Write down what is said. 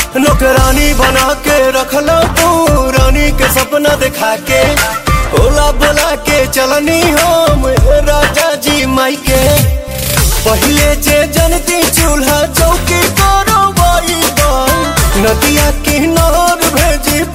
नौकरानी बना के रखला तू रानी के सपना दिखा के ओला बोला के चलनी हम राजा जी माई के पहले जे जनती चूल्हा चौकी करो नदिया किनार भेजी